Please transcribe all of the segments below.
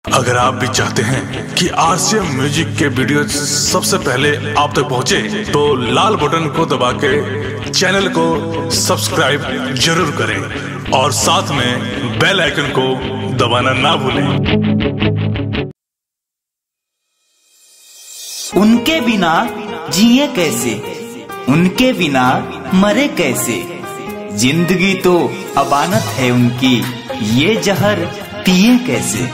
अगर आप भी चाहते हैं कि आरसीएम म्यूजिक के वीडियो सबसे पहले आप तक पहुंचे, तो लाल बटन को दबा के चैनल को सब्सक्राइब जरूर करें और साथ में बेल आइकन को दबाना ना भूलें उनके बिना जिए कैसे उनके बिना मरे कैसे जिंदगी तो अबानत है उनकी ये जहर पिए कैसे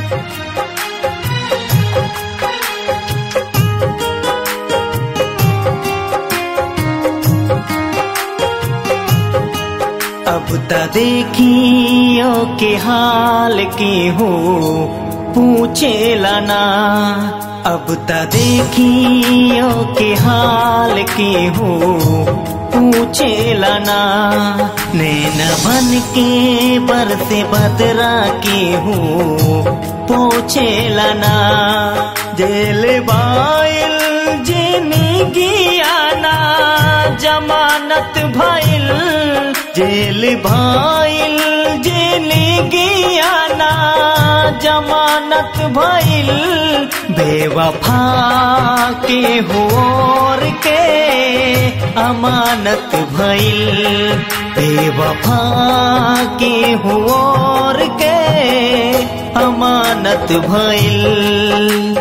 अब त देखियो के हाल के हो पूछे लाना अब त देखियो के हाल के हो पूछे लाना नैन बन के बरसे बदरा के हो पूछे लाना जेल बाइल जिंदगी आना जमानत भइल जेल भाइल जिंदगी आना जमानत भइल बेवफा के होर के अमानत भइल बेवफा के होर के अमानत भइल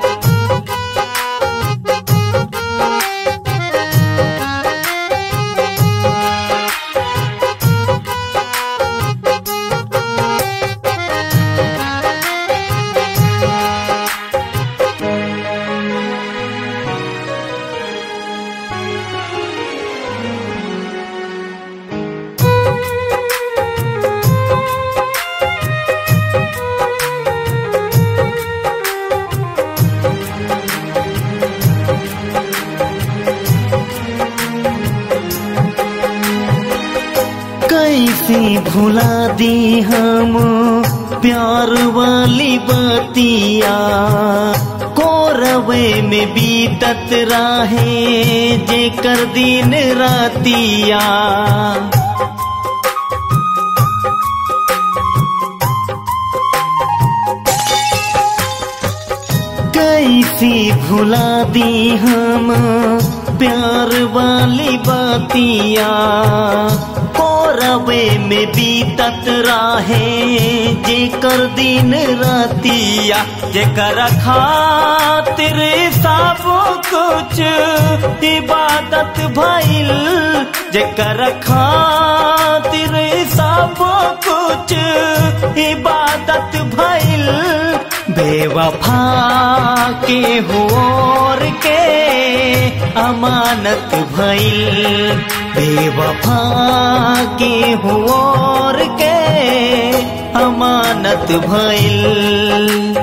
कैसे भुला दी हम प्यार वाली बतिया कोरवे में बीतत राहे जे कर दिन रातिया कैसी भुला दी हम प्यार वाली बातिया कोरवे में बीतत राहे जे कर दिन रातिया जे कर खातिर सब कुछ इबादत भइल जे कर खातिर सब कुछ इबादत भइल बेवफा के होर के अमानत भइल बेवफा के होर के अमानत भइल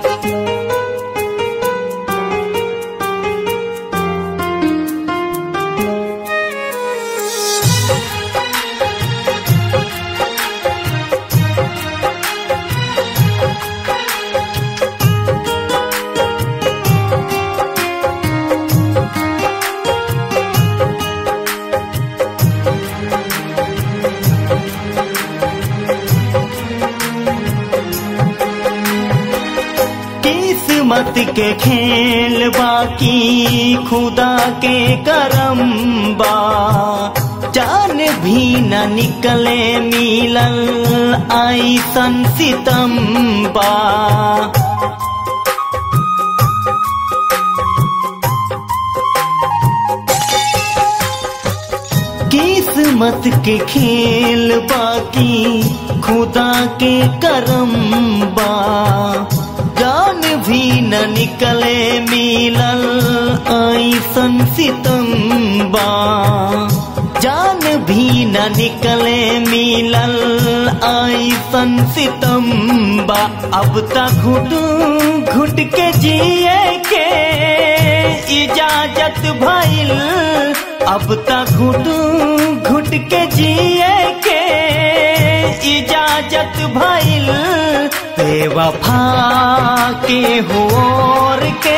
किस्मत के खेल बाकी खुदा के करम बा जान भी न निकले मिलल आई सन सितम बा किस्मत के खेल बाकी खुदा के करम बा जान भी न निकले मिलल आई सन सितम्बा जान भी न निकले मिलल आई सन सितम्बा अब तक घुट घुट के जिए के इजाजत भइल अब तक घुट घुट के जिए के इजाजत भइल बेवफा के होर के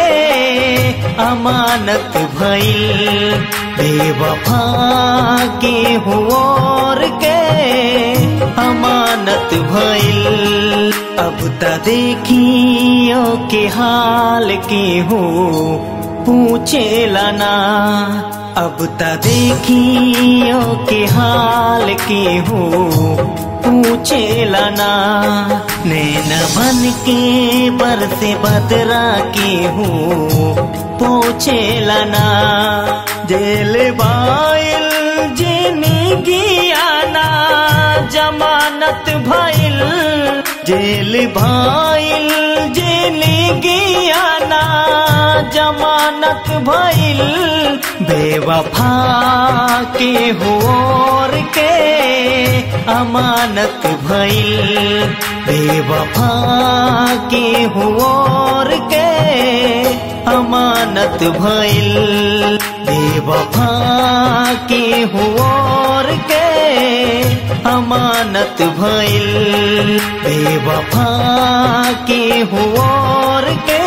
अमानत भइल बेवफा के होर के अमानत अमानत भइल अब त देखियो के हाल के हो पूछेला ना अब त देखियो के हाल के हो पूछेला ना नैन बन के बरसे बदरा के हो पूछेला ना जेल बाइल जिंदगी आना जमानत भइल जेल भाइल जिंदगी आना जमानत भइल बेवफा के होर के अमानत भइल बेवफा के होर के अमानत भइल बेवफा के होर के अमानत भइल बेवफा के होर के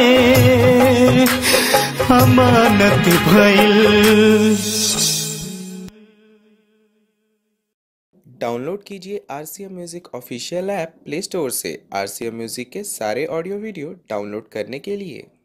अमानत भइल डाउनलोड कीजिए R C M music official app play store से आर सी एम म्यूज़िक के सारे ऑडियो वीडियो डाउनलोड करने के लिए